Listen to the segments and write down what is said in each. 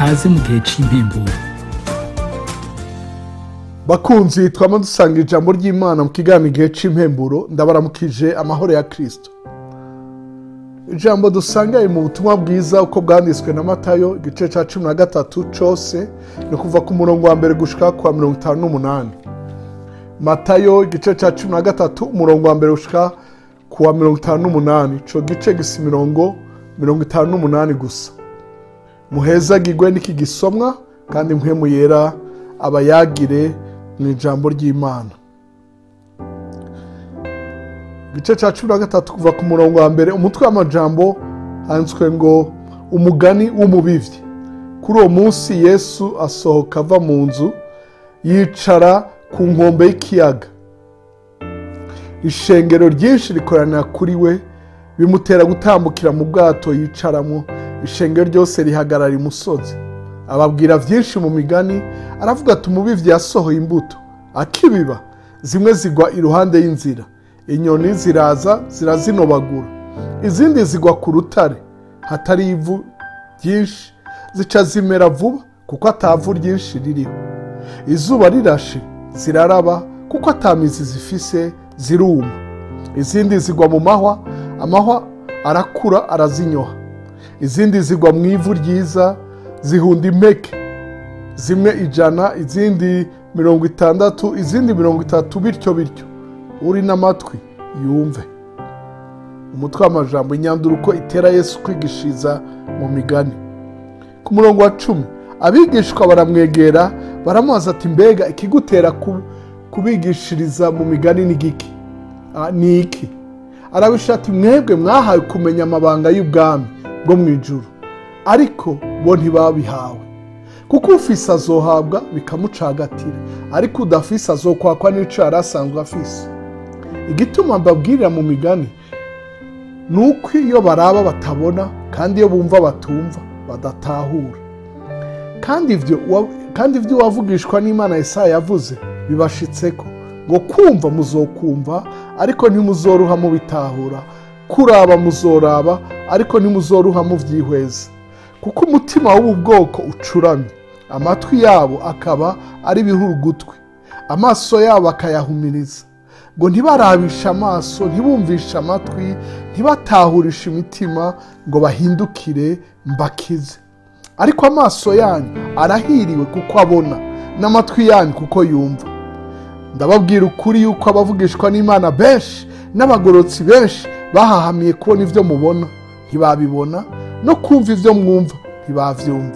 kaze mu gihe c'impemburo bakunzi twama dusanga ijambo ry'imana mu kiganiro igihe c'impemburo ndabaramukije amahoro ya kristo ijambo dusanga mu butumwa bwiza uko bwanditswe na matayo igice cya cumi na gatatu cose ni kuva ku murongo wa mbere gushika kwa mirongo itanu n'umunani matayo igice cya cumi na gatatu umurongo wa mbere gushika ku wa mirongo itanu n'umunani ico gice gisa imirongo mirongo itanu n'umunani gusa muhezagirwe n'iki gisomwa kandi mpwemu yera abayagire mu ijambo ry'imana igice cya cumi na gatatu kuva ku murongo wa mbere umutwe w'amajambo handitswe ngo umugani w'umubivyi kuri uwo munsi yesu asohoka ava mu nzu yicara ku nkombe y'ikiyaga ishengero ryinshi rikoranira kuri we bimutera gutambukira mu bwato yicaramo ishengero ryose rihagarara imusozi ababwira byinshi mu migani aravuga ati umubivyi yasohoye imbuto akibiba zimwe zigwa iruhande y'inzira inyoni ziraza zirazinobagura izindi zigwa ku rutare hatari ivu ryinshi zica zimera vuba kuko atavu ryinshi ririho izuba rirashe ziraraba kuko atamizi zifise ziruma izindi zigwa mu mahwa amahwa arakura arazinyoha izindi zigwa mu ivu ryiza zihunda impeke zimwe ijana izindi mirongo itandatu izindi mirongo itatu bityo bityo uri n'amatwi yumve umutwe w'amajambo inyanduruko itera yesu kwigishiriza mu migani ku murongo wa cumi abigishwa baramwegera baramubaza ati mbega ikigutera kubigishiriza mu migani ni giki ni iki arabisha ati mwebwe mwahawe kumenya amabanga y'ubwami bwo mu ijuru ariko bo ntibabihawe kuko ufise azohabwa bikamucagatira ariko udafise azokwakwa n'ico yari asanzwe afise igituma mbabwirira mu migani ni uko iyo baraba batabona kandi iyo bumva batumva badatahura kandi ivyo kandi ivyo uwavugishwa n'imana yesaya yavuze bibashitseko ngo kumva muzokumva ariko ntimuzoruha mubitahura kuraba muzoraba ariko ntimuzoruha muvyihweza kuko umutima w'ubu bwoko ucuramye amatwi yabo akaba ari ibihurugutwi amaso yabo akayahumiriza ngo ntibarabishe amaso ntibumvishe amatwi ntibatahurishe imitima ngo bahindukire mbakize ariko amaso yanyu arahiriwe kuko abona n'amatwi yanyu kuko yumva ndababwira ukuri yuko abavugishwa n'imana benshi n'abagorotsi benshi bahahamiye kubona ibyo mubona ntibabibona no kumva ibyo mwumva ntibavyumva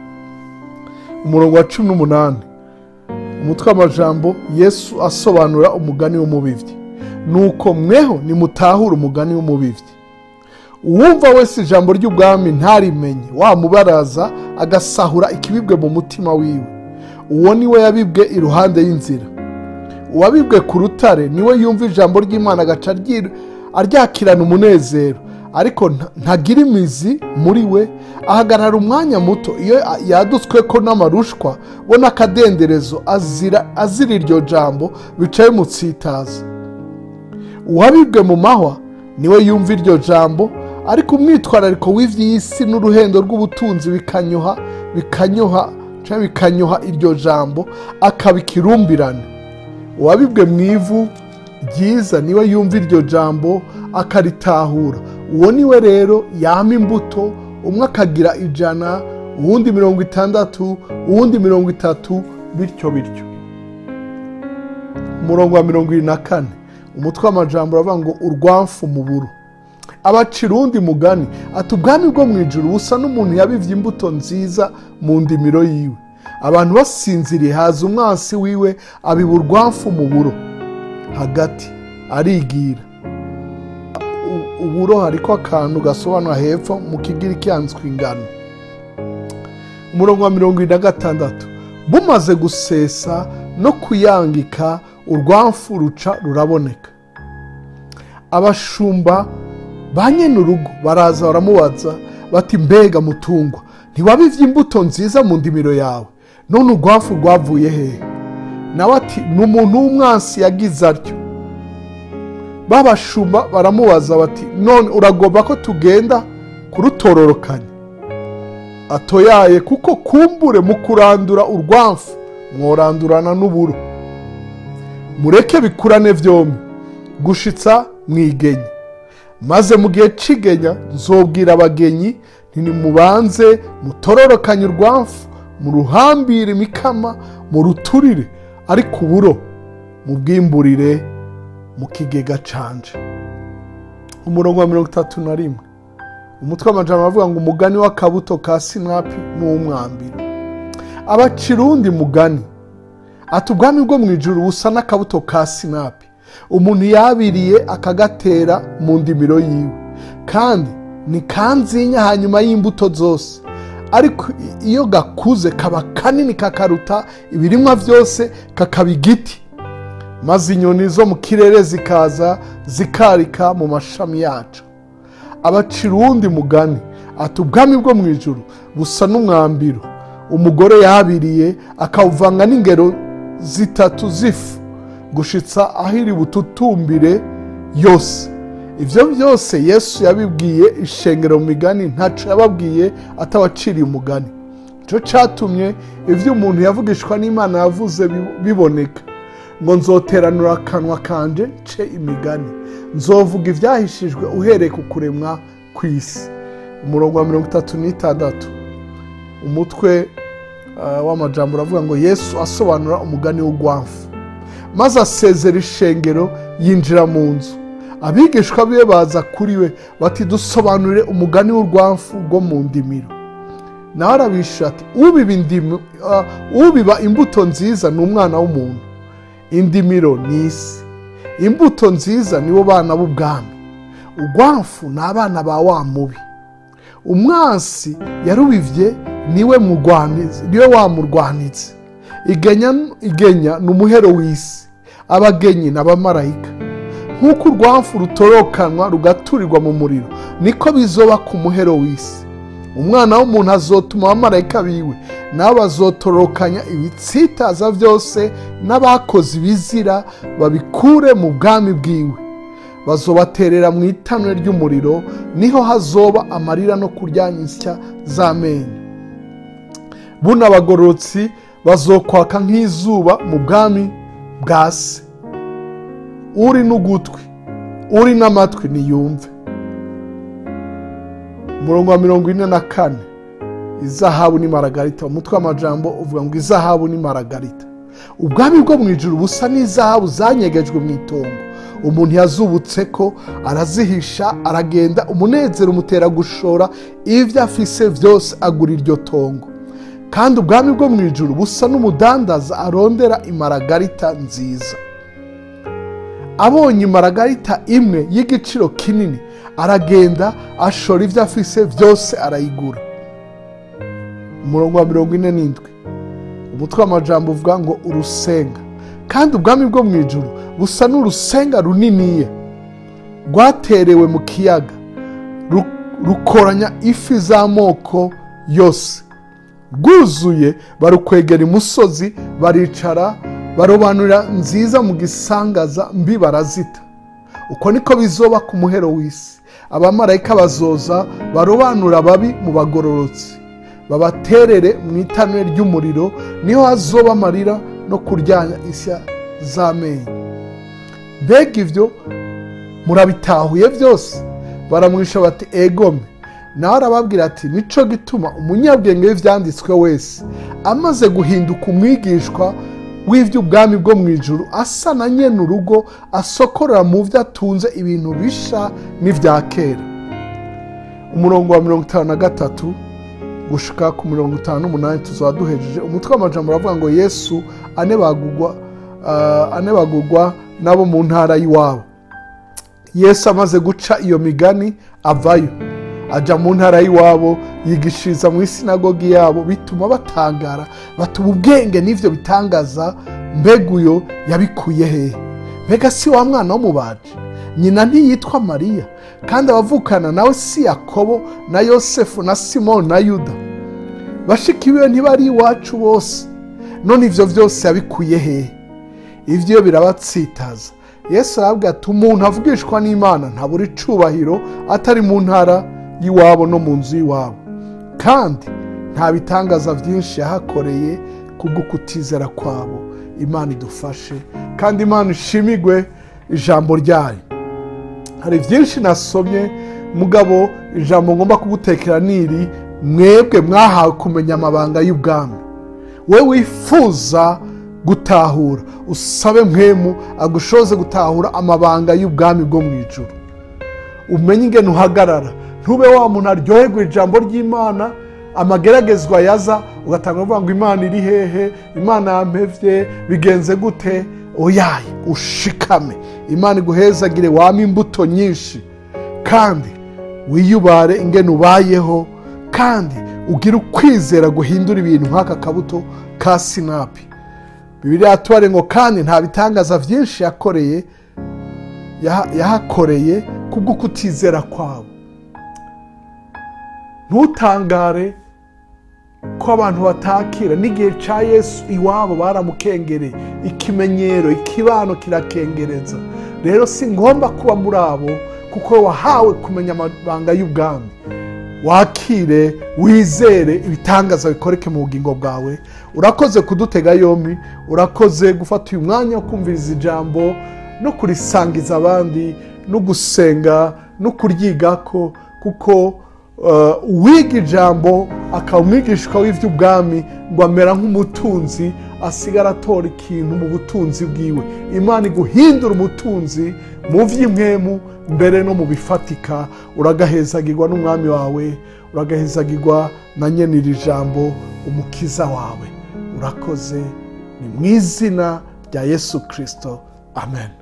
umurongo wa cumi n'umunani umutwe w'amajambo yesu asobanura umugani w'umubivyi nuko mweho nimutahura umugani w'umubivyi uwumva wese ijambo ry'ubwami ntarimenye wamubaraza agasahura ikibibwe mu mutima wiwe uwo niwe yabibwe iruhande y'inzira uwabibwe ku rutare niwe yumva ijambo ry'imana agaca aryakirana umunezero ariko ntagira imizi muri we ahagarara umwanya muto iyo yadutswe ko n'amarushwa we n'akadenderezo azira iryo jambo bicaye mutsitaza uwabibwe mu mahwa niwe yumva iryo jambo ariko umwitwarariko w'ivy'isi n'uruhendo rw'ubutunzi bikanyoha bikanyoha bikanyoha iryo jambo akaba ikirumbirane uwabibwe mu ivu ryiza niwe yumva iryo jambo akaritahura uwo niwe rero yama imbuto umwe akagira ijana uwundi mirongo itandatu uwundi mirongo itatu bityo bityo umurongo wa mirongo irindwi na kane umutwe w'amajambo uravuga ngo urwamfu mu buro abacira uwundi mugani ati ubwami bwo mu ijuru busa n'umuntu yabivye imbuto nziza mu ndimiro yiwe abantu basinziriye haza umwansi wiwe abiba urwamfu mu buro hagati arigira uburo hariko akantu gasobanura hepfo mu kigiriki handitswe ingano umurongo wa mirongo irindwi na gatandatu bumaze gusesa no kuyangika urwamfu ruca ruraboneka abashumba ba nyene urugo baraza baramubaza bati mbega mutungwa ntiwabivye imbuto nziza mu ndimiro yawe none urwamfu rwavuye hehe nawe ati ni umuntu w'umwansi yagize atyo babashumba baramubaza bati none uragomba ko tugenda kurutororokanya atoyaye kuko kumbure mu kurandura urwamfu mworandurana n'uburo mureke bikurane byombi gushitsa mwigenya maze mu gihe c'igenya nzobwira abagenyi ntimubanze mutororokanye urwamfu muruhambire imikama muruturire ariko uburo mubwimburire mu kigega canje umurongo wa mirongo itatu na rimwe umutwe w'amajambo avuga ngo umugani w'akabuto ka sinapi n'uw'umwambiro abacira uwundi mugani ati ubwami bwo mu ijuru busa n'akabuto ka sinapi umuntu yabiriye akagatera mu ndimiro yiwe kandi ni kanzinya hanyuma y'imbuto zose ariko iyo gakuze kaba kanini kakaruta ibirimwa byose kakaba igiti maze inyoni zo mu kirere zikaza zikarika mu mashami yacu abacira uwundi mugani ati ubwami bwo mu ijuru busa n'umwambiro umugore yabiriye akawuvanga n'ingero zitatu z'ifu gushitsa aho iri bututumbire yose ibyo byose yesu yabibwiye ishengero mu migani ntaco yababwiye atabaciriye umugani nicyo cyatumye ibyo umuntu yavugishwa n'imana yavuze biboneka ngo nzoteranura akanwa kanje nce imigani nzovuga ibyahishijwe uhereye ku kuremwa ku isi umurongo wa mirongo itatu n'itandatu umutwe w'amajambo uravuga ngo yesu asobanura umugani w'urwamfu maze asezera ishengero yinjira mu nzu abigishwa be baza kuri we bati dusobanurire umugani w'urwamfu rwo mu ndimiro nawe arabishyura ati ubiba imbuto nziza ni umwana w'umuntu indimiro ni isi imbuto nziza nibo bana b'ubwami urwamfu ni abana ba wa mubi umwansi yarubivye niwe murwanizi niwe wamurwanitse igenya ni umuhero w'isi abagenyi ni abamarayika nk'uko urwamfu rutorokanwa rugaturirwa mu muriro niko bizoba ku muhero w'isi umwana w'umuntu azotuma abamarayika biwe nabo bazotorokanya ibitsitaza byose n'abakoze ibizira babikure mu bwami bwiwe bazobaterera mu itanura ry'umuriro niho hazoba amarira no kuryanya insya z'amenyo buno abagororotsi bazokwaka nk'izuba mu bwami bwa se uri n'ugutwi uri n'amatwi niyumve umurongo wa mirongo ine na kane izahabu ni maragarita umutwe w'amajambo uvuga ngo izahabu ni maragarita ubwami bwo mu ijuru busa n'izahabu zanyegejwe mu itongo umuntu yazubutse ko arazihisha aragenda umunezero umutera gushora ibyo afise byose agura iryo tongo kandi ubwami bwo mu ijuru busa n'umudandaza arondera imaragarita nziza abonye imaragarita imwe y'igiciro kinini aragenda ashora ibyo afise byose arayigura umurongo wa mirongo ine n'indwi umutwe w'amajambo uvuga ngo urusenga kandi ubwami bwo mu ijuru busa n'urusenga runiniye rwaterewe mu kiyaga rukoranya ifi z'amoko yose rwuzuye barukwegera imusozi baricara barobanurira nziza mu gisangaza mbi barazita uko niko bizoba ku muhero w'isi abamarayika bazoza barobanura ababi mu bagororotsi babaterere mu itanure ry'umuriro niho hazoba amarira no kuryanya isya z'amenyo mbega ibyo murabitahuye byose baramwisha bati egome nawe arababwira ati nico gituma umunyabwenge w'ibyanditswe wese amaze guhinduka umwigishwa w'iby'ubwami bwo mu ijuru asa na nyene urugo asokorera mu byo atunze ibintu bisha n'ibya kera umurongo wa mirongo itanu na gatatu gushika ku mirongo itanu n'umunani tuzaba duhejeje umutwe w'amajambo uravuga ngo yesu anebagurwa anebagurwa n'abo mu ntara y'iwabo yesu amaze guca iyo migani avayo ajya mu ntara y'iwabo yigishiriza mu isinagogi yabo bituma batangara batuba ubwenge n'ibyo bitangaza mbega uyo yabikuye hehe mbega si wa mwana w'umubaji nyina ntiyitwa mariya kandi abavukana nawe si yakobo na yosefu na simoni na yuda bashiki biwe ntibari iwacu bose none ibyo byose yabikuye hehe ibyo birabatsitaza yesu arabwira ati umuntu avugishwa n'imana ntabura icubahiro atari mu ntara y'iwabo no mu nzu y'iwabo kandi nta bitangaza byinshi yahakoreye kubwo kutizera kwabo imana idufashe kandi imana ishimigwe ijambo ryayo hari byinshi nasomye mugabo ijambo ngomba kugutekera niri mwebwe mwahawe kumenya amabanga y'ubwami we wifuza gutahura usabe mwemu agushoze gutahura amabanga y'ubwami bwo mu ijoro umenye ingene uhagarara ntube wa muntu aryoherwa ijambo ry'imana amageragezwa yaza ugatanga uvuga ngo imana iri hehe imana yampevye bigenze gute oyaye ushikame imana iguhezagire wame imbuto nyinshi kandi wiyubare ingene ubayeho kandi ugire ukwizera guhindura ibintu nk'aka kabuto ka sinapi bibiriya tubare ngo kandi nta bitangaza byinshi yakoreye yahakoreye kubwo kutizera kwabo ntutangare ko abantu batakira n'igihe cya yesu iwabo baramukengereye ikimenyero ikibano kirakengereza rero si ngomba kuba muri abo kuko wahawe kumenya amabanga y'ubwami wakire wizere ibitangaza bikoreke mu bugingo bwawe urakoze kudutega yombi urakoze gufata uyu mwanya wo kumviriza ijambo no kurisangiza abandi no gusenga no kuryigako kuko uwiga ijambo akaba umwigishwa w'iby'ubwami ngo amera nk'umutunzi asigara atora ikintu mu butunzi bwiwe imana iguhindura umutunzi mu by'imwemu mbere no mu bifatika uragahezagirwa n'umwami wawe uragahezagirwa na nyene iri jambo umukiza wawe urakoze ni mu izina rya yesu kirisito amen